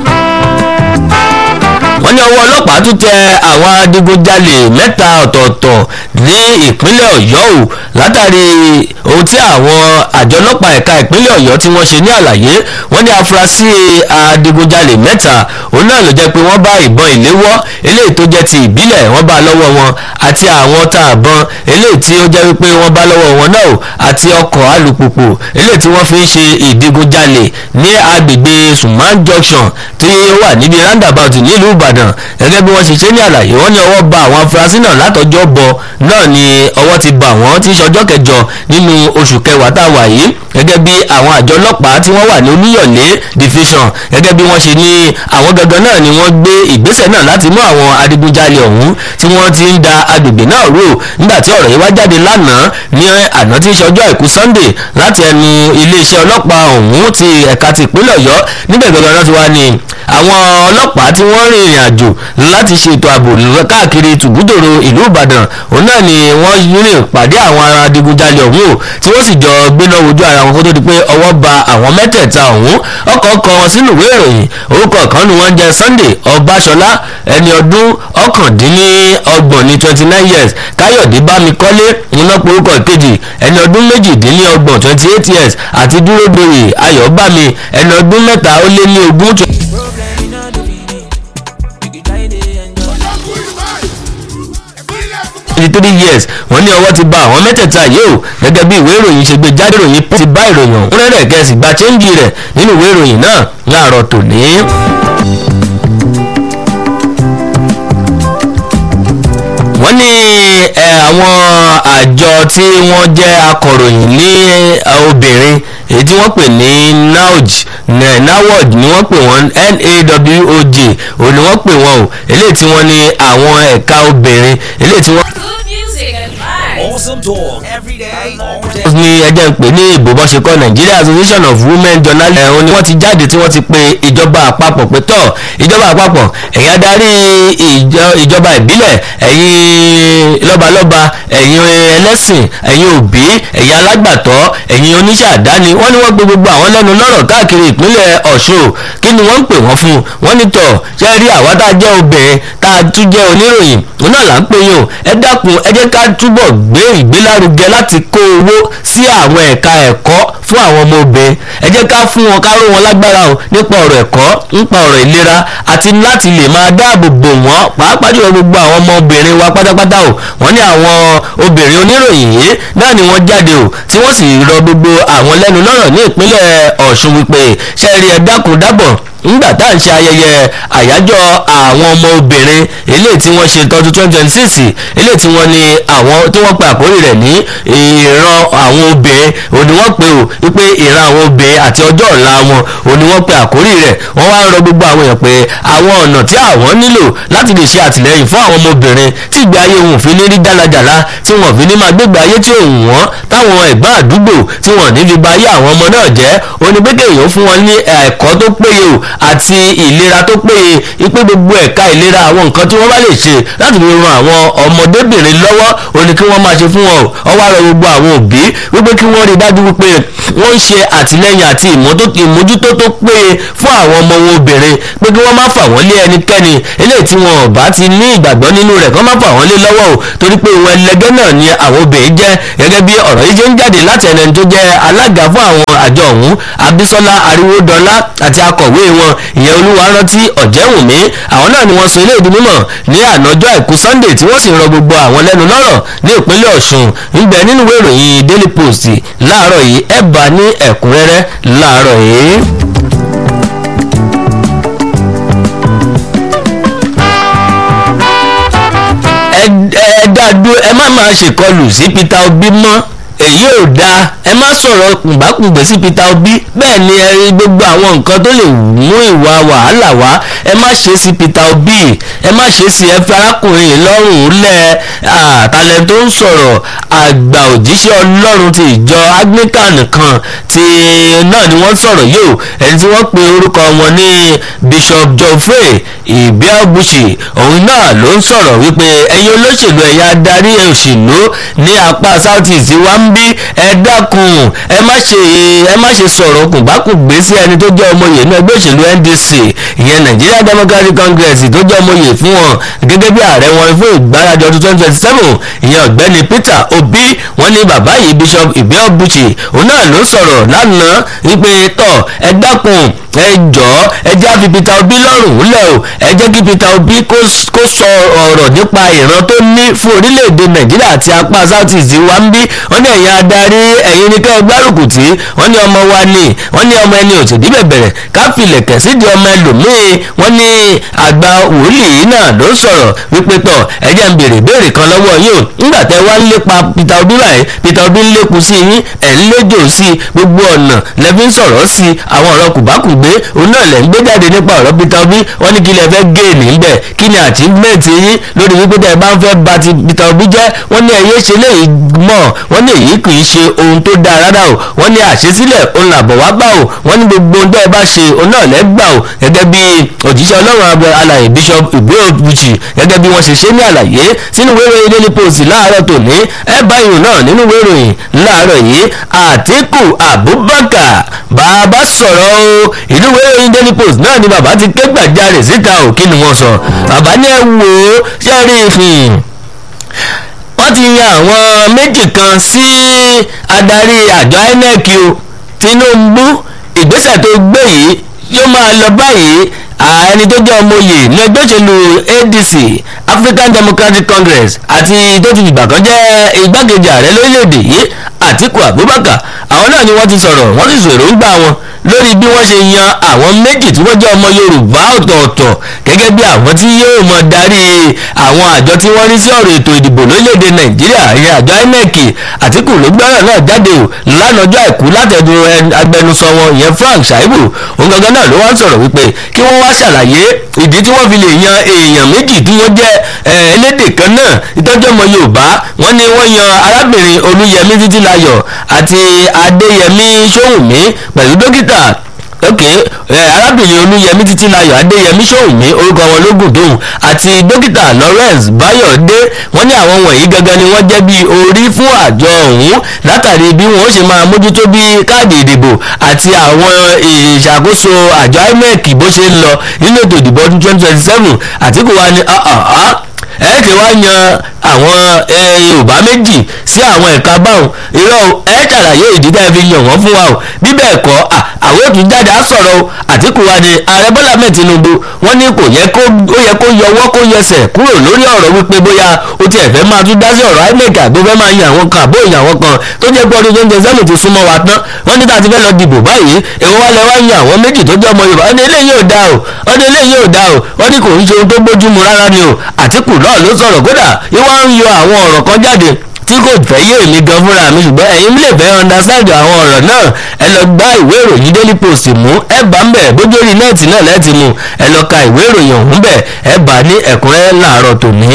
wọ́n ní ọwọ́ ọlọ́pàá tún tẹ àwọn adigunjalè mẹ́ta ọ̀tọ̀ọ̀tọ̀ ní ìpínlẹ̀ ọ̀yọ́ o látàrí ohun tí àwọn àjọ ọlọ́pàá ẹ̀ka ìpínlẹ̀ ọ̀yọ́ tí wọ́n ṣe ní àlàyé wọ́n ní afurasí adigunjalè mẹ́ta òun náà ló jẹ́ pé wọ́n bá ìbọn ìléwọ́ eléyìí tó jẹ́ ti ìbílẹ̀ wọ́n bá lọ́wọ́ wọn àti àwọn tá a bọn eléyìí tí ó jẹ́ wípé wọ́n bá lọ́wọ́ wọn náà o àti ọkọ̀ alùpùpù eléyìí tí wọ́n fi ń ṣe ìdigunjalè ní agbègbè Suman Junction tí ó wà níbi roundabout nílùú Ìbàdàn gẹ́gẹ́ bí wọ́n ṣe ṣe ní àlàyé wọ́n ní ọwọ́ ba àwọn afurasí náà látọjọ́ bọ̀ náà ni ọwọ́ ti bà wọ́n tí í ṣọjọ́ kẹjọ nínú oṣù kẹwàá tá a wà yìí gẹ́gẹ́ bí àwọn àjọ ọlọ́pàá tí wọ́n wà ní Olúyọ̀lé division gẹ́gẹ́ bí wọ́n ṣe ní àwọn gangan náà ni wọ́n gbé ìgbésẹ̀ náà láti mú àwọn adigunjalè ọ̀hún tí wọ́n ti ń da agbègbè náà rò nígbà tí ọ̀rọ̀ yìí wá jáde lánàá ní àná tí í ṣọjọ́ àìkú Sunday láti ẹnu iléeṣẹ́ ọlọ́pàá ọ̀hún ti ẹ̀ka ti ìpínlẹ̀ Ọ̀yọ́ níbẹ̀ gangan náà ti wá ní àwọn ọlọ́pàá tí wọ́n rìn ìrìn àjò láti ṣètò ààbò káàkiri tùbúdòrò ìlú ìbàdàn òun náà ni wọ́n rìn pàdé àwọn adigunjalè ọ̀hún o tí wọ́n sì jọ gbéná wojú ara wọn kó tó di pé ọwọ́ ba àwọn mẹ́tẹ̀ẹ̀ta ọ̀hún ọkọ̀ kọ wọn sínú ìwé ìròyìn orúkọ kan ni wọ́n jẹ́ sunday ọbaṣọlá ẹni ọdún ọ̀kàndínlọ́gbọ̀n ní twenty nine years káyọ̀dé bámikọ́lé iná porúkọ ìkejì ẹni ọdún méjìdínlọ́gbọ̀n twenty eight years àti dúrógboyè ayọ̀bámi ẹni ọdún mẹ́ta ó lé ní ogún twenty three years wọ́n ní ọwọ́ ti ba àwọn mẹ́tẹ̀ẹ̀ta yìí o gẹ́gẹ́ bí ìwé ìròyìn ṣe gbé jáde ìròyìn ti bá ìròyìn ọ̀hún rẹ̀ kẹ́sì gba chẹ́ńjì rẹ̀ nínú ìwé ìròyìn náà láàárọ̀ tòní. wọ́n ní àwọn àjọ tí wọ́n jẹ́ akọ̀ròyìn ní obìnrin èyí tí wọ́n pè ní naoj nawod ni wọ́n pè wọ́n nawoj ò ní wọ́n pè wọ́n o eléyìí tí wọ́n ní àwọn ẹ̀ka obìnrin eléyìí tí wọ́n. Good music and vibes. Awesome talk every day, all day. ní ẹjẹ́ ń pè ní ìbò bọ́ ṣe kọ́ Nigeria Association of Women Journalists ẹ̀hún ni wọ́n ti jáde tí wọ́n ti pe ìjọba àpapọ̀ pé tọ̀ ìjọba àpapọ̀ ẹ̀yin adarí ìjọba ìbílẹ̀ ẹ̀yin lọ́balọ́ba ẹ̀yin ẹlẹ́sìn ẹ̀yin òbí ẹ̀yin alágbàtọ́ ẹ̀yin oníṣẹ́ àdáni wọ́n ní wọ́n gbé gbogbo àwọn lẹ́nu lọ́rọ̀ káàkiri ìpínlẹ̀ Ọ̀ṣun kí ni wọ́n ń pè wọ́n fún wọ́n ní tọ̀ ṣe rí àwa tá a jẹ́ obìnrin tá a tún jẹ́ oníròyìn òun náà là ń pè yín o ẹ dákun ẹ jẹ́ ká túbọ̀ gbé ìgbélárugẹ láti kó owó sí àwọn ẹ̀ka ẹ̀kọ́ fún àwọn ọmọ obìnrin ẹ jẹ́ ká fún wọn ká ró wọn lágbára o nípa ọ̀rọ̀ ẹ̀kọ́ nípa ọ̀rọ̀ ìlera àti láti lè máa dáàbò bò wọ́n pàápàá jùlọ gbogbo àwọn ọmọbìnrin wa pátápátá o wọ́n ní àwọn obìnrin oníròyìn yìí náà ni wọ́n jáde o tí wọ́n sì rọ gbogbo àwọn lẹ́nu lọ́rọ̀ ní ìpínlẹ̀ Ọ̀ṣun wípé ṣẹ́ẹ̀rì ẹ̀ dákun dábọ̀ nígbà tá à ń ṣe ayẹyẹ àyájọ́ àwọn ọmọ obìnrin eléyìí tí wọ́n ṣe tọdún twenty twenty six eléyìí tí wọ́n ní àwọn tí wọ́n pe àkórí rẹ̀ ní ìran àwọn obìnrin òní wọ́n pe ò wípé ìran àwọn obìnrin àti ọjọ́ ọ̀la wọn òní wọ́n pe àkórí rẹ̀ wọ́n wá ń rọ gbogbo àwọn èèyàn pé àwọn ọ̀nà tí àwọn nílò láti lè ṣe àtìlẹ́yìn fún àwọn ọmọbìnrin tí ìgbé ayé wọn ò fi ní rí jálajàla tí wọn ò fi ní máa gbégbé ayé tí òun wọn táwọn ẹ̀gbọ́n àdúgbò tí wọn ò ní fi ba ayé àwọn ọmọ náà jẹ́ onígbẹ́kẹ̀ èèyàn fún wọn ní ẹ̀kọ́ tó péye o àti ìlera tó péye ipé gbogbo ẹ̀ka ìlera àwọn nǹkan tí wọ́n bá lè ṣe láti fi ran àwọn ọmọdébìnrin lọ́wọ́ ó ní kí wọ́n máa ṣe fún wọn o ọwọ́ àrọ gbogbo àwọn òbí wípé kí wọ́n rí dájú wípé wọ́n ń ṣe àtìlẹ́yìn àti ìmójútó tó péye fún àwọn ọmọ wọn obìnrin pé kí wọ́n má fà wọ́n lé ẹnikẹ́ni eléyìí tí wọn ò bá ti ní ìgbàgbọ́ nínú rẹ̀ kí wọ́n má fà wọ́n lé lọ́wọ́ o torí pé ìwọ̀n ẹlẹgẹ́ náà ni àwọn obìnrin jẹ́ gẹ́gẹ́ bí ọ̀rọ̀ yìí ṣe ń jáde láti ẹni tó jẹ́ alága fún àwọn àjọ ọ̀hún Abísọ́lá Aríwódọ́lá àti akọ̀wé wọn ìyẹn Olúwarántí Ọ̀jẹ́wùmí àwọn náà ni wọ́n sọ ilé ìdí mímọ̀ ní ànájọ́ àìkú Sunday tí wọ́n sì rọ gbogbo àwọn lẹ́nu lọ́rọ̀ ní ìpínlẹ̀ Ọ̀ṣun níbẹ̀ nínú ìwé ìròyìn Daily Post láàárọ̀ yìí ẹ̀ bá ní ẹ̀kúnrẹ́rẹ́ láàárọ̀ yìí. ẹ dáadó ẹ má máa ṣèkọlù sí Peter Obi mọ́ èyí ò dáa ẹ má sọ̀rọ̀ kùnbákùngbé sí Peter Obi bẹ́ẹ̀ ni ẹ rí gbogbo àwọn nǹkan tó lè mú ìwà wàhálà wá ẹ má ṣe sí Peter Obi ẹ má ṣe sí ẹ fi arákùnrin yìí lọ́rùn lẹ̀ àtàlẹ́ tó ń sọ̀rọ̀ àgbà òjíṣẹ́ Ọlọ́run ti ìjọ Anglican kan ti náà ni wọ́n sọ̀rọ̀ yìí o ẹni tí wọ́n pe orúkọ wọn ní Bishop Geoffrey Ibiabuchi òun náà ló ń sọ̀rọ̀ wípé ẹ̀yin olóṣèlú ẹ̀yà adarí òṣèlú ní apá South East wa ń bí ẹ dákun ẹ má ṣe ẹ má ṣe sọ̀rọ̀ kùnbákùngbé sí ẹni tó jẹ́ ọmọye ní ẹgbẹ́ òṣèlú NDC ìyẹn Nigeria Democratic Congress tó jẹ́ ọmọye fún wọn gẹ́gẹ́ bí ààrẹ wọn fún ìgbáradì ọdún twenty twenty seven ìyẹn ọ̀gbẹ́ni Peter Obi wọ́n ní bàbá yìí Bishop Ibiabuchi òun náà ló sọ̀rọ̀ lánàá wípé tọ̀ ẹ dákun ẹ jọ̀ọ́ ẹ jẹ́ àfi Peter Obi lọ́rùn lẹ̀ o ẹ jẹ́ kí Peter Obi kó sọ ọ̀rọ̀ nípa ìran tó ní fún orílẹ̀-èdè Nàìjíríà àti apá South East wa ń bí wọ́n ní ẹ̀yin adarí ẹ̀yin ní kẹ́ ẹ gbárùkù tí wọ́n ní ọmọ wa ni wọ́n ní ọmọ ẹni òsèdí bẹ̀bẹ̀rẹ̀ káfílẹ̀ kẹ̀sídìí ọmọ ẹlòmíì wọ́n ní àgbà wòlíì náà ló sọ̀rọ̀ wípé tọ̀ ẹ jẹ́ ń béèrè béèrè kan lọ́wọ́ yín o nígbà tẹ́ wá ń lépa Peter Obi báyìí Peter Obi ń lékun sí yín ẹ̀ ń léjò sí gbogbo ọ̀nà lẹ́bí ń sọ̀rọ̀ sí àwọn ọ̀rọ̀ kùbákùgbé òun náà lẹ́ ń gbé jáde nípa ọ̀rọ̀ Peter Obi wọ́n ní kí lẹ fẹ́ gé níbẹ̀ kí ni achievement yín lórí wípé tẹ́ ẹ bá ń fẹ́ ba ti Peter Obi jẹ́ wọ́n ní ẹ̀yẹ́ ṣe léyìí mọ̀ wọ́n ní èyí kì í ṣe ohun tó dáa rárá o wọ́n ní àṣesílẹ̀ òun làbọ̀ wá bá o wọ́n ní gbogbo ohun tó ẹ bá ṣe òun náà lẹ́gbà o gẹ́gẹ́ bí òjíṣẹ́ ọlọ́run abẹ alàyè bishop igbóhùnbùchì gẹ́gẹ́ bí wọ́n ṣe ṣe ní àlàyé sínú ìwé ìròyìn daily post láàárọ̀ tòní ẹ bá ìròyìn náà nínú ìwé ìròyìn láàárọ̀ yìí àtíkù abubakar bàbá sọ̀rọ̀ o ìlú ìwé ìròyìn daily post náà ni bàbá ti ké gbàjarè síta ò kí ni wọ́n sọ bàbá ní ẹ wò ó ṣe rí i wọ́n ti yan àwọn méjì kan sí adarí àjọ inec o tinubu ìgbésẹ̀ tó gbé yìí yóò máa lọ báyìí ẹni tó jẹ́ ọmọye ní ẹgbẹ́ òṣèlú adc african democratic congress àti tó ti dìgbà kan jẹ́ igbákejì ààrẹ lórílẹ̀‐èdè yìí àtiku abubakar àwọn náà ni wọ́n ti sọ̀rọ̀ wọ́n sì sọ èròǹgbà wọn lórí bí wọ́n ṣe yan àwọn méjì tí wọ́n jẹ́ ọmọ yorùbá ọ̀tọ̀ọ̀tọ̀ gẹ́gẹ́ bí àwọn tí yóò mọ darí àwọn àjọ tí wọ́n rí sí ọ̀rọ̀ ètò ìdìbò lórílẹ̀‐èdè nàìjíríà ìyẹn àjọ inec àtìkù ló gbọ́rọ̀ náà jáde o lánàá ọjọ́ àìkú látẹ̀dùn agbẹnusọ wọn ìyẹn frank shaibu òun gangan náà ló wá ń sọ̀rọ̀ wípé kí wọ́n wá ṣàlàyé ìdí tí wọ́n fi lè yan èèyàn méjì tí wọ́n jẹ́ elédè kan náà ìtọ́jú ọmọ yorùbá wọ́n ní wọ́n yan arábìnrin olúyẹmí títílayọ̀ àti adéyẹmí sóhùnmí pẹ̀lú dókítà ok arábìnrin olúyẹmí títílayọ̀ adéyẹmí sóhùnmí orúkọ wọn lógún tóun àti dókítà lawrence bayọ̀dé wọ́n ní àwọn wọ̀nyí gangan ni wọ́n jẹ́ bí orí fún àjọ ọ̀hún látàrí bí wọ́n ṣe máa mójútó bí káàdì ìdìbò àti àwọn ìṣàkóso àjọ inec bó ṣe ń lọ nínú ètò ìdìbò ọdún twenty twenty seven àtìkù wa ni ẹ ti wá yan àwọn yorùbá méjì sí àwọn ẹ̀ka báwọn irọ́ ẹ ṣàlàyé ìdí tẹ́ fi yàn wọ́n fún wa o bí bẹ́ẹ̀ kọ́ àwọn òtún jáde á sọ̀rọ̀ o àtìkù wa ni ààrẹ bọ́lá mẹ́ẹ̀ tinubu wọ́n ní kò yẹ kó ó yẹ kó yọwọ́ kó yẹsẹ̀ kúrò lórí ọ̀rọ̀ wípé bóyá o tiẹ̀ fẹ́ máa tún dá sí ọ̀rọ̀ inec àgbo fẹ́ máa yan àwọn kan àbó yan àwọn kan tó jẹ́ pé ọdún tó ń jẹ sẹ́nu ti súnmọ́ wa tán wọ́n ní tá a ti fẹ́ lọ dìbò báyìí èwo wá lẹ wá yan àwọn méjì tó jẹ́ ọmọ yorùbá ọdún eléyìí ò dá o ọdún eléyìí ò dá o wọ́n ní kò ń ṣe ohun tó bójúmu rárá ni o àtìkù náà ló sọ̀rọ̀ kódà ìwà ń yọ àwọn ọ̀rọ̀ kan jáde tí kò fẹ́ yé èmi gan fúnra mi ṣùgbọ́n ẹ̀yin lè fẹ́ understand àwọn ọ̀rọ̀ náà ẹ lọ gba ìwé ìròyìn daily post mú ẹ bá ń bẹ̀ bójú orí nẹ́ẹ̀tì náà lẹ́ẹ̀tì mú ẹ lọ ka ìwé ìròyìn ọ̀hún bẹ̀ ẹ bá ní ẹ̀kúnrẹ́rẹ́ láàárọ̀ tòní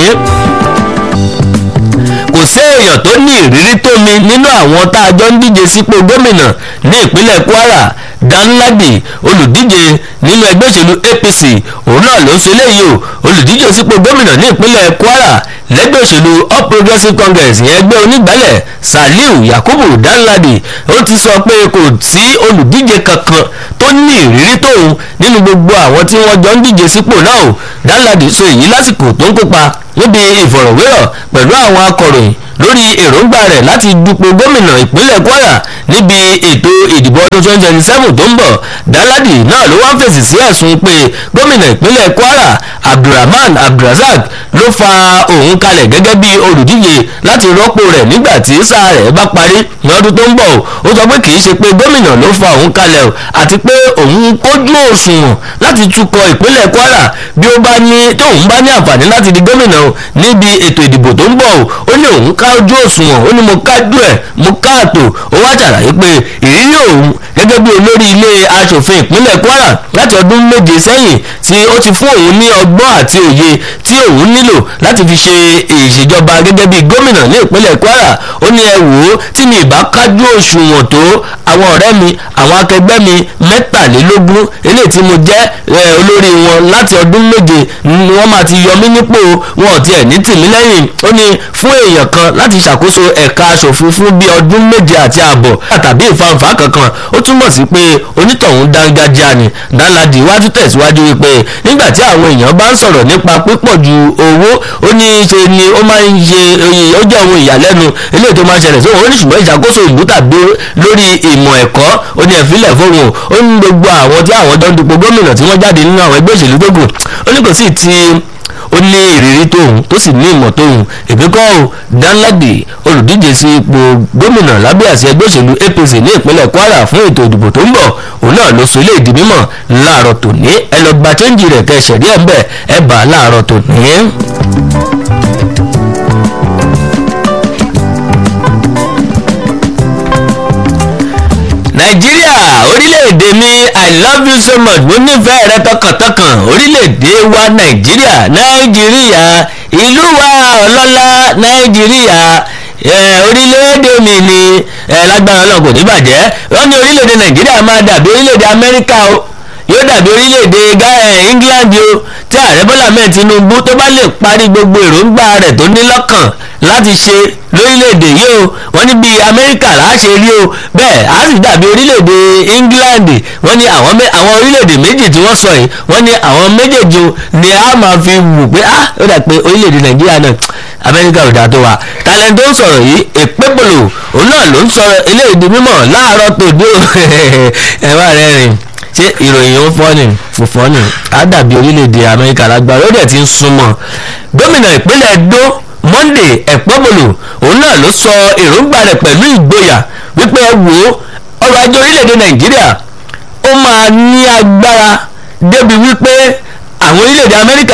kò sí èèyàn tó ní ìrírí tó mi nínú àwọn tá a jọ ń díje sípò gómìnà ní ìpínlẹ̀ kwara danladi olùdíje nínú ẹgbẹ́ òṣèlú apc òun náà ló ń ṣe léyìí o olùdíje sípò gómìnà ní ìpínlẹ̀ kwara lẹ́gbẹ́ òṣèlú all progressives congress ìyẹn ẹgbẹ́ onígbàlẹ̀ saliu yakubu danladi ó ti sọ pé kò sí olùdíje kankan tó ní ìrírí tóun nínú gbogbo àwọn tí wọ́n jọ ń díje sípò náà o danladi sọ èyí lásìkò tó ń kópa níbi ìfọ̀rọ̀wérọ̀ pẹ̀lú àwọn akọ̀ròyìn lórí èròǹgbà rẹ̀ láti dupò gómìnà ìpínlẹ̀ kwara níbi ètò ìdìbò ọdún twenty twenty seven tó ń bọ̀ dáládì náà ló wá ń fèsì sí ẹ̀sùn pé gómìnà ìpínlẹ̀ kwara abdulrahman abdulrasaq ló fa òun kalẹ̀ gẹ́gẹ́ bí olùdíje láti rọ́pò rẹ̀ nígbà tí sáà rẹ̀ bá parí ní ọdún tó ń bọ̀ ó sọ pé kì í ṣe pé gómìnà ló fa òun kalẹ̀ o àti pé òun kójú òṣùwọ̀n láti tukọ̀ ìpínlẹ̀ kwara bí ó bá ní tóun bá ní àǹfààní láti di gómìnà o níbi ètò ìdìbò tó ń bọ̀ o ó ní òun ká ojú òṣùwọ̀n ó ní mo kájú ẹ̀ mo káàtó ó wá ṣàlàyé pé ìrírí òun gẹ́gẹ́ bí olórí ilé asòfin ìpínlẹ̀ kwara láti ọdún méje sẹ́yìn tí ó ti fún òun ní ọgbọ́n àti òye tí òun nílò láti fi ṣe ìṣèjọba gẹ́gẹ́ bí gómìnà ní ìpínlẹ̀ kwara ó ní ẹ wò ó tí mi ìbá kájú òṣùwọ̀n tó àwọn ọ̀rẹ́ mi àwọn akẹgbẹ́ mi mẹ́tàlélógún eléyìí tí mo jẹ́ olórí wọn láti ọdún méje ni wọ́n máa ti yọ mí nípò wọn ò tiẹ̀ ní tìmí lẹ́yìn ó ní fún èèyàn kan láti ṣàkóso ẹ̀ka aṣòfin fún bí ọdún méje àti ààbọ̀ tàbí ìfanfà kankan ó túmọ̀ sí pé onítọ̀hún dángájá ni dánládì iwájú tẹ̀síwájú wípé nígbà tí àwọn èèyàn bá ń sọ̀rọ̀ nípa pípọ̀ ju owó ó ní í ṣe ni ó máa ń ṣe ó jẹ́ ohun ìyàlẹ́nu eléyìí tó máa ń ṣẹlẹ̀ sóhun ó ní ṣùgbọ́n ìṣàkóso ìlú tàbí lórí ìmọ̀ ẹ̀kọ́ ó ní ẹ̀fílẹ̀ fóun ó ní gbogbo àwọn tí àwọn jọ ń dupò gómìnà tí wọ́n jáde nínú àwọn ẹgbẹ́ òṣèlú tó kù ó ní kò sí ti ó ní ìrírí tóun tó sì ní ìmọ̀ tóun èmi kọ́ ò danladi olùdíje sí ipò gómìnà lábẹ́ àṣẹ ẹgbẹ́ òṣèlú apc ní ìpínlẹ̀ kwara fún ètò ìdìbò tó ń bọ̀ òun náà ló so ilé ìdí mímọ̀ láàárọ̀ tòní ẹ lọ gba chẹ́ńjì rẹ̀ kẹ́ ṣẹ̀rí ẹ̀ ń bẹ̀ ẹ bá a láàárọ̀ tòní. nàìjíríà orílẹ̀-èdè mi i love you so much mo nífẹ̀ẹ́ rẹ tọkàntọkàn orílẹ̀-èdè wa nàìjíríà nàìjíríà ìlú wa ọlọ́lá nàìjíríà ẹ, orílẹ̀-èdè mi ni ẹ, lágbára ọlọ́run kò ní bàjẹ́ wọ́n ní orílẹ̀-èdè nàìjíríà máa dàbí orílẹ̀-èdè amẹ́ríkà o yóò dàbí orílẹ̀-èdè Ga- ẹ, england o tí ààrẹ bọ́lá mẹ́ẹ̀ tinubu tó bá lè parí gbogbo èròǹgbà rẹ̀ tó ní lọ́kàn láti ṣe lórílẹ̀‐èdè yìí o wọ́n ní bíi amẹ́ríkà láṣẹ rí o bẹ́ẹ̀ á sì dàbí orílẹ̀‐èdè england wọ́n ní àwọn mẹ́- àwọn orílẹ̀‐èdè méjì tí wọ́n sọ yìí wọ́n ní àwọn méjèèjì o ni a máa fi wù pé ah ó dà pé orílẹ̀‐èdè nàìjíríà náà amẹ́ríkà ò dáa tó wa talent tó ń sọ̀rọ̀ yìí èpébòlò òun náà ló ń sọ̀rọ̀ eléyìí di mímọ̀ láàárọ̀ tòde o ẹ̀ wá rẹ̀ rìn ṣé ìròyìn ó fọ́ ni kò fọ́ ni á dàbí orílẹ̀-èdè amẹ́ríkà lágbára ó dẹ̀ ti ń súnmọ́ gómìnà ìpínlẹ̀ Ẹdó Monday ẹ̀pọ́bọ̀lù òun náà ló sọ èròǹgbà rẹ̀ pẹ̀lú ìgboyà wípé ẹ wò ó ọrọ̀ ajé orílẹ̀-èdè Nàìjíríà ó máa ní agbára débi wípé àwọn orílẹ̀-èdè Amẹ́ríkà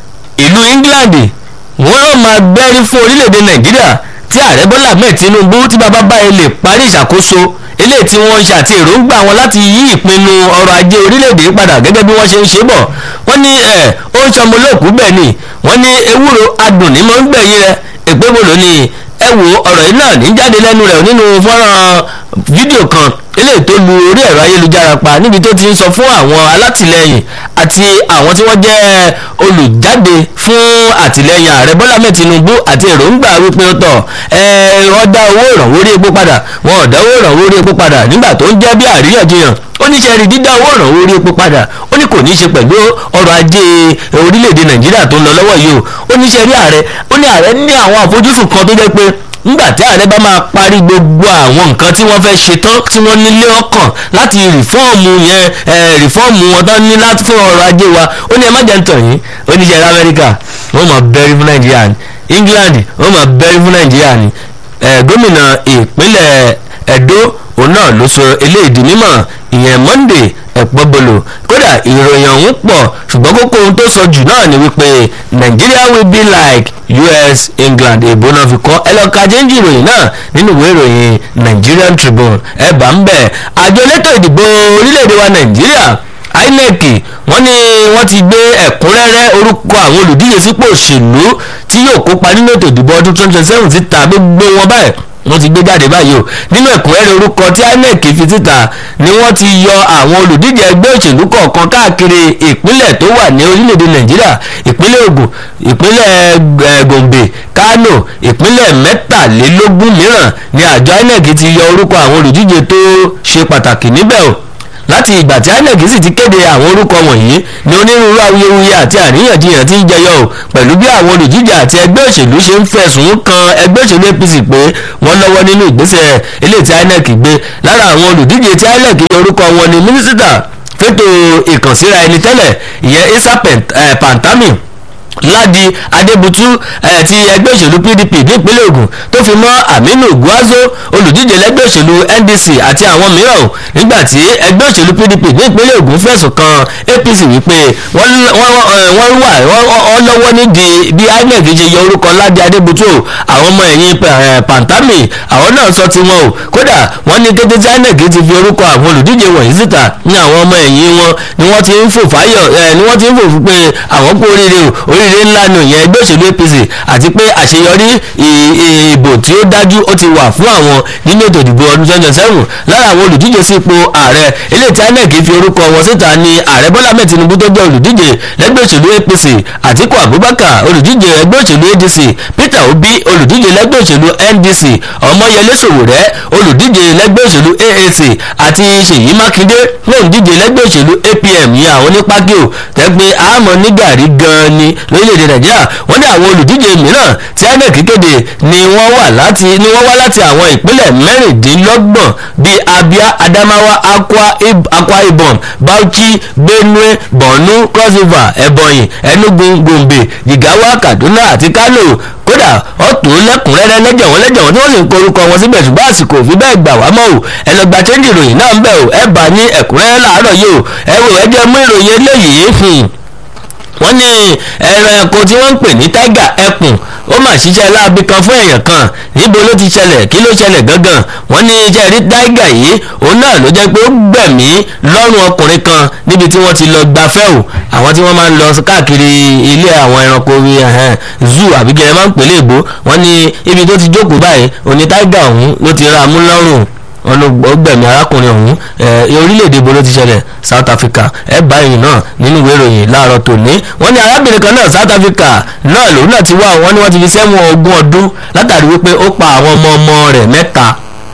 ìlú England wọ́n yóò máa bẹ́rí fún orílẹ̀-èdè Nàìjíríà tí ààrẹ Bọ́lá Ahmed Tinubu tí bàbá báyìí lè parí ìṣàkóso eléyìí tí wọ́n ń ṣe àti èròǹgbà wọn láti yí ìpinnu ọrọ̀ ajé orílẹ̀-èdè yìí padà gẹ́gẹ́ bí wọ́n ṣe ń ṣe bọ̀ wọ́n ní ẹ̀ ó ń sọmọ olóòkú bẹ́ẹ̀ ni wọ́n ní ewúro adùn ní mọ́ ń gbẹ̀yìn rẹ̀ ègbébolo ni ẹ wo ọ̀rọ̀ yìí náà ní jáde lẹ́nu rẹ̀ nínú fọ́nrán fídíò kan eléyìí tó lu orí ẹ̀rọ ayélujára pa níbi tó ti ń sọ fún àwọn alátìlẹyìn àti àwọn tí wọ́n jẹ́ olùjáde fún àtìlẹyìn ààrẹ bọ́lá mẹ́ tinubu àti èròǹgbà wípé ó tọ̀ ẹ wọ́n dá owó ìrànwọ́ orí epo padà wọn ò dá owó ìrànwọ́ orí epo padà nígbà tó ń jẹ́ bí àríyànjiyàn ó ní ṣe rí dídá owó ìrànwọ́ orí epo padà ó ní kò ní ṣe pẹ̀lú ọrọ̀ ajé orílẹ̀-èdè nàìjíríà tó ń lọ lọ́wọ́ yìí o ó ní ṣe rí ààrẹ ó ní ààrẹ ní àwọn àfojúsùn kan tó jẹ́ pé nígbà tí ààrẹ bá máa parí gbogbo àwọn nǹkan tí wọ́n fẹ́ ṣe tán tí wọ́n nílé ọkàn láti rìfọ́ọ̀mù yẹn rìfọ́ọ̀mù wọn tán ní láti fún ọrọ̀ ajé wa ó ní ẹ má jẹ́ ń tàn yín ó ní ṣe rí amẹ́ríkà wọ́n máa bẹ́rí fún nàìjíríà ní england wọ́n máa bẹ́rí fún nàìjíríà ní gómìnà ìpínlẹ̀ ẹ̀dó òun náà ló sọ eléyìí di mímọ̀ ìyẹn monday ẹ̀pọ́bolo kódà ìròyìn ọ̀hún pọ̀ ṣùgbọ́n kókó ohun tó sọ jù náà ni wípé Nigeria will be like US England èbó náà fi kọ́ ẹ lọ́ọ́ ka jẹ́ńjì ìròyìn náà nínú ìwé ìròyìn Nigerian Tribune ẹ bá ń bẹ̀ àjọ elétò ìdìbò orílẹ̀-èdè wa Nàìjíríà INEC wọ́n ní wọ́n ti gbé ẹ̀kúnrẹ́rẹ́ orúkọ àwọn olùdíje sípò òṣèlú tí yóò kópa nínú ètò ìdìbò ọdún 2027 síta gbogbo wọn báyìí wọ́n ti gbé jáde báyìí o nínú ẹ̀kúnrẹ́rẹ́ orúkọ tí INEC fi síta ni wọ́n ti yọ àwọn olùdíje ẹgbẹ́ òṣèlú kọ̀ọ̀kan káàkiri ìpínlẹ̀ tó wà ní orílẹ̀-èdè Nàìjíríà ìpínlẹ̀ Ògùn ìpínlẹ̀ Gombe Kano ìpínlẹ̀ mẹ́tàlélógún mìíràn ni àjọ INEC ti yọ orúkọ àwọn olùdíje tó ṣe pàtàkì níbẹ̀ o láti ìgbà tí INEC sì ti kéde àwọn orúkọ wọ̀nyí ni onírúurú awuyewuye àti àríyànjiyàn ti ń jẹyọ o pẹ̀lú bí àwọn olùdíje àti ẹgbẹ́ òṣèlú ṣe ń fẹ̀sùn kan ẹgbẹ́ òṣèlú APC pé wọ́n lọ́wọ́ nínú ìgbésẹ̀ eléyìí tí INEC gbé lára àwọn olùdíje tí INEC yọ orúkọ wọn ni mínísítà fẹ́tò ìkànsíra ẹni tẹ́lẹ̀ ìyẹn Isa Pantami ládi adébútú ẹ̀ ti ẹgbẹ́ òṣèlú pdp nípínlẹ̀ ògùn tó fi mọ́ aminu guazo olùdíje lẹ́gbẹ́ òṣèlú ndc àti àwọn mìíràn nígbà tí ẹgbẹ́ òṣèlú pdp nípínlẹ̀ ògùn fẹ̀sùn kan apc wípé wọ́n wà wọ́n lọ́wọ́ nídìí bí inec ṣe yọ orúkọ ládi adébútú o àwọn ọmọ ẹ̀yìn pantami àwọn náà sọ tiwọn o kódà wọ́n ní kété tí inec ti fi orúkọ àwọn olùdíje wọ̀nyí síta ní àwọn ọmọ ẹ̀yìn wọn ni wọ́n ti ń fò fáyọ̀ ni wọ́n ti ń fò fún pé àwọn kú oríire o oríire oríire ńlá nù yẹn ẹgbẹ́ òṣèlú APC àti pé àṣeyọrí ìbò tí ó dájú ó ti wà fún àwọn nínú ètò ìdìbò ọdún twenty seven lára àwọn olùdíje sí ipò ààrẹ eléyìí tí INEC fi orúkọ wọn síta ni ààrẹ Bọ́lá Ahmed Tinubu tó jẹ́ olùdíje lẹ́gbẹ́ òṣèlú APC Àtíkù Abubakar olùdíje ẹgbẹ́ òṣèlú ADC Peter Obi olùdíje lẹ́gbẹ́ òṣèlú NDC Ọmọyẹlé Sowore olùdíje lẹ́gbẹ́ òṣèlú AAC àti Ṣèyí Mákindé olùdíje lẹ́gbẹ́ òṣèlú APM yẹn àwọn onípákí ò tẹ́gbẹ́ àmọ́ nígàrí gan-an ni lórílẹ̀‐èdè nàìjíríà wọ́n ní àwọn olùdíje mìíràn tí inec kéde ni wọ́n wà láti ni wọ́n wá láti àwọn ìpínlẹ̀ mẹ́rìndínlọ́gbọ̀n bíi abia adamawa akwa, Ib, akwa ibom bauchi benue borno cross river ebonyi enugu gombe jigawa kaduna àti kano kódà ọ̀tún lẹ́kùnrẹ́rẹ́ lẹ́jẹ̀ wọn lẹ́jẹ̀ wọn tí wọ́n sì ń korúkọ wọn síbẹ̀ ṣùgbọ́n àsìkò òfin bẹ́ẹ̀ gbà wá mọ́ o ẹ lọ gba chẹ́ńjì ìròyìn náà ń bẹ̀ o ẹ bá ní ẹ̀kúnrẹ́rẹ́ làárọ̀ yìí o ẹ wò ẹ jẹ́ mú ìròyìn eléyìí wọ́n ní ẹran ẹ̀kọ́ tí wọ́n ń pè ní tiger ẹkùn ó mà ṣiṣẹ́ láabi kan fún èèyàn kan níbo ló ti ṣẹlẹ̀ kí ló ṣẹlẹ̀ gangan wọ́n ní iṣẹ́ rí tiger yìí òun náà ló jẹ́ pé ó gbẹ̀mí lọ́rùn ọkùnrin kan níbi tí wọ́n ti lọ gbafẹ́ o àwọn tí wọ́n máa ń lọ káàkiri ilé àwọn ẹranko zoo àbí kí ẹ máa ń pèlè èbó wọ́n ní ibi tó ti jókòó báyìí òní tiger ọ̀hún ló ti ra mú lọ́rùn wọn ló gbẹ̀mí arákùnrin ọ̀hún orílẹ̀-èdè ibo ló ti ṣẹlẹ̀ South Africa ẹ bá ìyìn náà nínú ìwé ìròyìn láàárọ̀ tòní wọ́n ní arábìnrin kan náà South Africa náà lòun náà ti wá wọ́n ní wọ́n ti fi sẹ́wọ̀n ogún ọdún látàrí wípé ó pa àwọn ọmọ ọmọ rẹ̀ mẹ́ta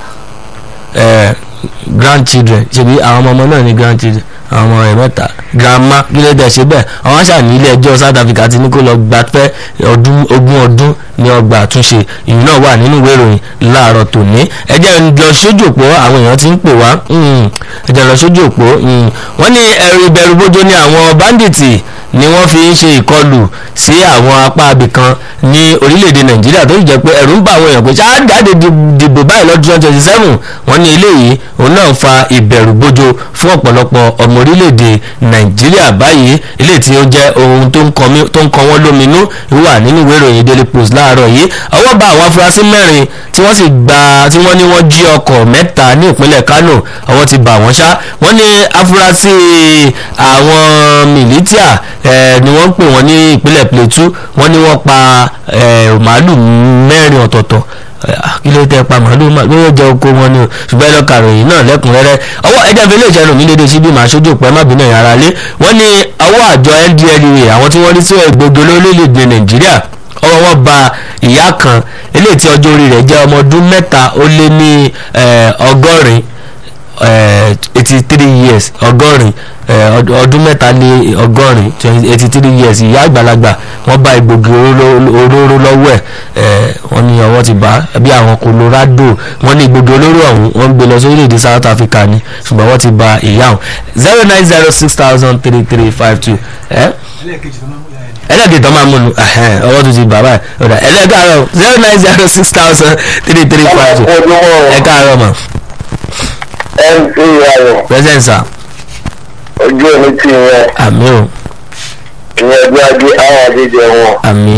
grandchildren ṣebí àwọn ọmọ ọmọ náà ní grandchildren àwọn ọmọ rẹ̀ mẹ́ta grandma kí ló dé ṣe bẹ́ẹ̀ àwọn àṣà ní ilé ẹjọ́ South Africa ti ní kó lọ gbafẹ́ ọdún ogún ọdún ní ọgbà àtúnṣe ìyún náà wà nínú ìwé ìròyìn láàárọ̀ tòní ẹjẹ́ lọ sójú òpó àwọn èèyàn ti ń pè wá ẹjẹ́ lọ sójú òpó wọ́n ní ẹ̀rù ìbẹ̀rù bójó ní àwọn bandits ni wọ́n fi ń ṣe ìkọlù sí àwọn apá abìkan ní orílẹ̀-èdè nàìjíríà tó sì jẹ́ pé ẹ̀rù ń bá àwọn èèyàn pé ṣáà jáde dìbò báyìí lọ́dún twenty seven wọ́n ní eléyìí òun náà fa ìbẹ̀rù bójó fún ọ̀pọ̀lọpọ̀ ọmọ orílẹ̀-èdè nàìjíríà báyìí eléyìí tí ó jẹ́ ohun tó ń kọ wọ́n lóminú wà nínú ìwé ìròyìn daily post láàárọ̀ yìí ọwọ́ bá àwọn afurasí mẹ́rin tí wọ́n sì gba tí wọ́n ní wọ́n jí ọkọ̀ mẹ́ta ní ìpínlẹ̀ kánò ọwọ́ ti bà wọ́n ṣá wọ́n ní afurasí àwọn mìlítíà ni wọ́n ń pè wọ́n ní ìpínlẹ̀ plateau wọ́n ní wọ́n pa màálù mẹ́rin ọ̀tọ̀ọ̀tọ̀ kí ló tẹ pa màálù lóyè jẹ oko wọn ni o ṣùgbọ́n ẹlọ́ kàròyìn náà lẹ́kùnrẹ́rẹ́ ọwọ́ ẹjẹ́ fi lè jẹ́ lòmí lédè síbí màá ṣojú òpó ẹ má bínú ẹ̀yà ara lé wọ́n ní ọwọ́ àjọ NDLEA àwọn tí wọ́n rí sí ẹgbẹ́gbẹ́ lórílẹ̀‐èdè nàìjíríà ọwọ́ wọn ba ìyá kan eléyìí tí ọjọ́ orí rẹ̀ jẹ́ ọmọ ọdún mẹ́ta ó lé ní ọgọ́rin eighty three years ọgọ́rin ọdún mẹ́ta lé ọgọ́rin eighty three years ìyá àgbàlagbà wọ́n bá egbògi olóró lọ́wọ́ ẹ̀ wọ́n ní ọwọ́ ti bá bí àwọn Colorado wọ́n ní egbògi olóró ọ̀hún wọ́n gbé lọ sórílẹ̀‐èdè South Africa ni ṣùgbọ́n wọ́n ti ba ìyá ọ̀hún zero nine zero six thousand three three five two ẹlẹ́gẹ̀ẹ́ tó máa múnu ọwọ́ tó ti bàbá ẹ̀ ọ̀dà ẹlẹ́gàárọ̀ zero nine zero six thousand three three five two ẹ̀ka mọ̀ mc ayọ̀ present sir ojú omi tí yẹn àmì o ìyẹn bí ajé àwọn àdéjẹ wọn àmì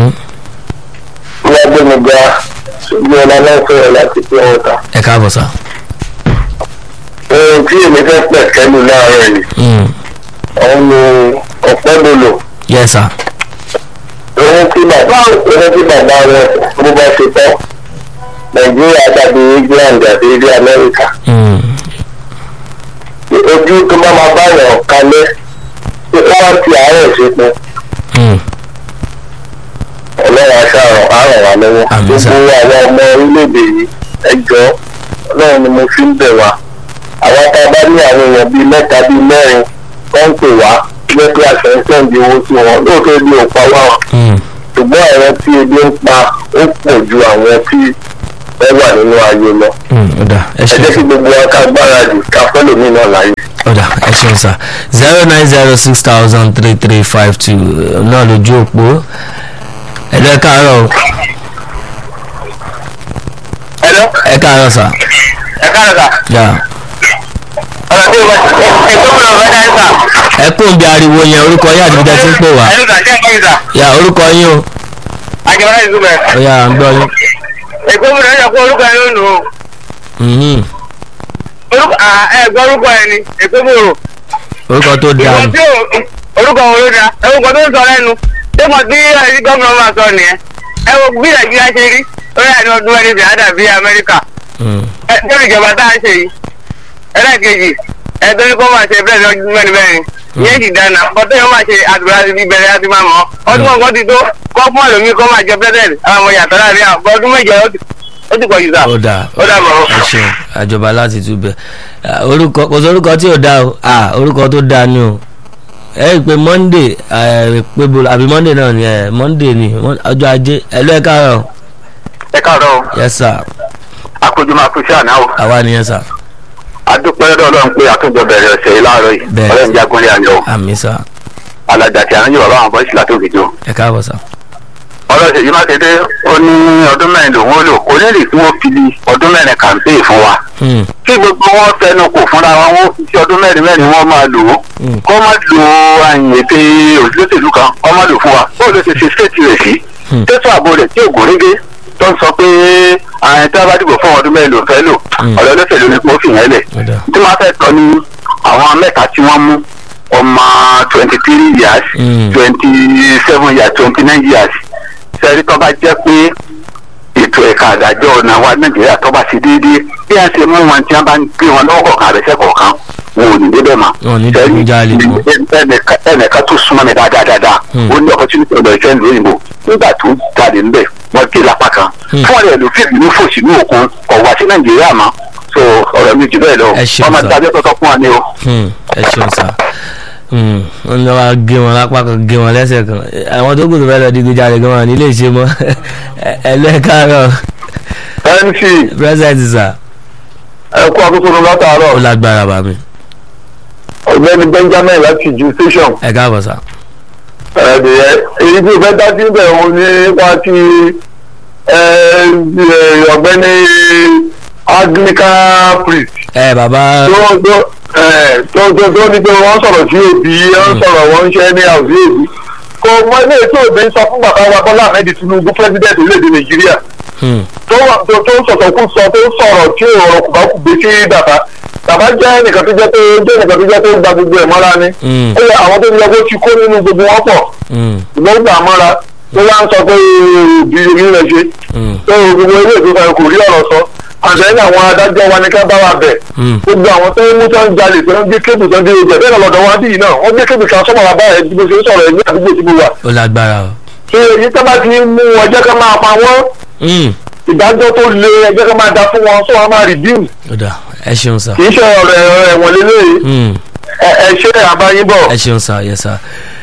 wọ́n gbé mi ga ṣùgbọ́n ọ̀la náà sọ̀rọ̀ láti pé wọ́n ta. ẹ káàbọ̀ sir. ohun tí èmi fẹ́ pẹ̀ kẹ́lu láàárọ̀ yìí òun ni ọ̀pẹ́dọ̀lọ̀ yes sir. ohun tí bàbá ohun tí bàbá wọn bó bá ṣe tán nàìjíríà dàbí england àti ilé amẹ́ríkà ojú tó bá máa bá yàn kalẹ̀ tí wọ́n wá ti àárẹ̀ ṣepin ọlọ́run aṣáàrùn àrùn wa lọ́wọ́ gbogbo àwọn ọmọ orílẹ̀-èdè yìí ẹjọ́ ọlọ́run ni mo fi ń bẹ̀ wá àwa tá a bá ní àwọn èèyàn bíi mẹ́ta bíi mẹ́rin tó ń pè wá jẹ́ pé àṣẹ ń sẹ́ǹdì owó sí wọn lóòótọ́ ebi ò pa wá ṣùgbọ́n àwọn tí ebi ń pa ó pọ̀ ju àwọn tí wọ́n wà nínú ayé lọ. ẹ jẹ́ kí gbogbo wa ká gbáradì ká fẹ́lòmíì náà láyé. ọ̀dà ẹ ṣeun sá zero nine zero six thousand three three five two náà lójú òpó ẹ̀lọ́ ẹ káàárọ̀ o. ẹ̀lọ́. ẹ káàárọ̀ sá. ẹ káàárọ̀ sá. yà. ọ̀rọ̀ tí o bá ẹ tó kúrò ọ̀rọ̀ dáhùn sá. ẹ kún bí ariwo yẹn orúkọ yín àti bíjẹ́ tí ń pè wá. ẹ̀lú sá ṣé ẹ kọ́yìn sá. yà orúkọ yín o. àjẹmọ́lá ìzúmẹ̀. ó yà à ń gbọ́ yín. èkó mi lọ́jà kó orúkọ yẹn lónìí o. Mhm. orúkọ ẹ gbọ́ orúkọ yẹn ni èkó mi rò. orúkọ tó dáa ìwọ ni. tí o orúkọ wo ló dáa orúkọ tó ń sọ lẹ́nu ṣé mo tí ẹni gómìnà máa sọ nìyẹn ẹ wo bí nàìjíríà ṣe rí lórí àní ọdún mẹ́rin fi àdà bí amẹ́ríkà ẹ lórí ìjọba tá a ṣe yìí ẹlẹ́ẹ̀kejì ẹ tó ní kó máa ṣe bẹ́ẹ̀ ní ọdún mẹ́rin mẹ́rin ìyẹn sì dáná bọ́tẹ́ yóò máa ṣe àdúrà sí bíbẹ̀rẹ̀ láti máa mọ̀ ọdún kọ̀ọ̀kan ti tó kọ́ fún àlòmí kó máa jẹ pẹ́sẹ̀t àwọn ọmọ yàtọ̀ láàrin àwọn ọdún méje ó ti- ó ti pọ̀ jù sá. ó dáa ó dà mọ́. ẹ ṣeun àjọba láti túbẹ̀ Ah, orúkọ kò sí orúkọ tí ò dáa o ah orúkọ tó dáa ni o ẹ rí i pé monday ẹ pé bolo àbí monday náà ni ẹ monday ni Mon- ọjọ́ ajé ẹ ló ẹ káàárọ̀ ẹ káàárọ̀ o yes sir àkójọ máa kú sí àná o àwa nìyẹn sir adúpẹ́ lọ́dọ̀ ọlọ́run pé àtúntò bẹ̀rẹ̀ ọ̀sẹ̀ yìí láàárọ̀ yìí Bẹ́ẹ̀. ọlọ́run jágúnlé àná o àmì sir alàjà tí àwọn yorùbá àwọn bọ́ọ̀sì látò fìdí o. ẹ káàbọ̀ sir ọlọ́sẹ̀ yìí mákindé ó ní ọdún mẹ́rin lòun ó lò kò ní lè tí wọ́n fi di ọdún mẹ́rin kàmpéè fún wa. Hmm, kí gbogbo wọn fẹnu kò fúnra wọn wọn fi sí ọdún mẹ́rin mẹ́rin wọn máa lò ó Hmm. kọ́ má lo àyìn ètè òṣèlú kan kọ́ má lò fún wa bó ló ṣe ṣe ṣéètì rẹ̀ sí. Hmm. tẹ́tù ààbò rẹ̀ tí ògùn régé tó ń sọ pé àyìn tí wọ́n bá dìbò fún ọdún mẹ́rin ló fẹ́ lò Hmm. ọ̀rọ̀ olóṣèlú ni kò fi yẹn lẹ̀ ó dáa tí wọ́n fẹ́ tọ́ ni àwọn mẹ́ta tí wọ́n mú ọmọ twenty three years Hmm. twenty seven years twenty nine years sẹ́rí tó bá jẹ́ pé ètò ẹ̀ka àdájọ́ ọ̀nà wa nàìjíríà tó bá ti déédéé bí a ṣe mú wọn tí wọ́n bá ń gbé wọn lọ́wọ́ kọ̀ọ̀kan àbẹ̀sẹ̀ kọ̀ọ̀kan wọn ò ní débẹ̀ mọ́. Wọn ò ní dẹ́kun jáde mọ́. ẹnìkan ẹnìkan tó súnmọ́ mi dáadáa dáadáa Hmm. ó ní opportunity ọ̀dọ̀ ìfẹ́ ìlú òyìnbó nígbà tó jáde ńbẹ̀ wọ́n gé lápá kan Hmm. fún ọ̀rẹ́ ìlú fíìmù ní fòsì ní òkun kọ̀ wá sí nàìjíríà mọ́ so ọ̀rọ̀ mi jù bẹ́ẹ̀ lọ Ẹ ṣeun, ọmọ sir. ìdájọ́ tọ́tọ́ fún wa ni o. Hmm, ẹ ṣeun sá Hmm, wọ́n lọ wá gé wọn lápá kan gé wọn lẹ́sẹ̀ kan àwọn tó kù tó fẹ́ lọ digunjalè gan wọn ní ilé ìṣe mọ́ ẹ lẹ́ẹ̀kárọ̀ mc president sá ẹ kú akókò ó látàárọ̀ lágbára bá mi ọ̀gbẹ́ni benjamin láti ju station ẹ káàbọ̀ sá. ẹ̀ẹ́dẹ̀ẹ́ èyí tí o fẹ́ dá síbẹ̀ òun nípa ti ẹ̀, ẹ̀, ọ̀gbẹ́ni anglican priest ẹ bàbá tó tó ẹ̀, tó tó tó ní pé wọ́n sọ̀rọ̀ sí òbí wọ́n sọ̀rọ̀ wọ́n ń ṣe ní àwùjọ òbí kò mọ ilé tí òbí sọ fún bàbá wa bọ́lá ahmed tinubu president orílẹ̀-èdè nàìjíríà Hmm, tó wà tó tó sọ̀tọ̀ kú sọ tó sọ̀rọ̀ tí ọ̀rọ̀ kò bá kù gbé sí bàbá bàbá jẹ́ nìkan tó jẹ́ pé jẹ́ nìkan tó jẹ́ pé ó gba gbogbo ẹ̀ mọ́ra ni hmm, ó yẹ àwọn tó yẹ kó ti kó nínú gbogbo wọn pọ̀ hmm, ṣùgbọ́n gbà mọ́ra tó wá ń sọ pé òbí orí rẹ̀ ṣe hmm, tó gbogbo ilé ìgbésẹ̀ kò rí ọ̀rọ̀ sọ àtẹ̀yìn àwọn adájọ́ wa ní ká bá wa bẹ̀ hmm. gbogbo àwọn tó ń mú tó ń jalè tó ń gbé kébù tó ń dé oúnjẹ bẹ́ẹ̀ lọ́dọ̀ wá bí yìí náà wọ́n gbé kébù kan sọ́mọ́ bàbá ẹ̀ bí mo ṣe ń sọ̀rọ̀ ẹ̀ ní àdúgbò tí mo wà ó lágbára o. ṣé èyí tó bá ti mú wọn jẹ́ ká máa pa wọ́n Hmm, ìdájọ́ tó le ẹjẹ́ ká máa da fún wọn sọ wọn máa redeem ó dà ẹ ṣeun sá. kì í ṣe ọ̀rọ̀ ẹ̀wọ̀n lélẹ́yìí Hmm, ẹ ẹ ṣe àbáyín bọ̀. ẹ ṣeun sá yẹ sá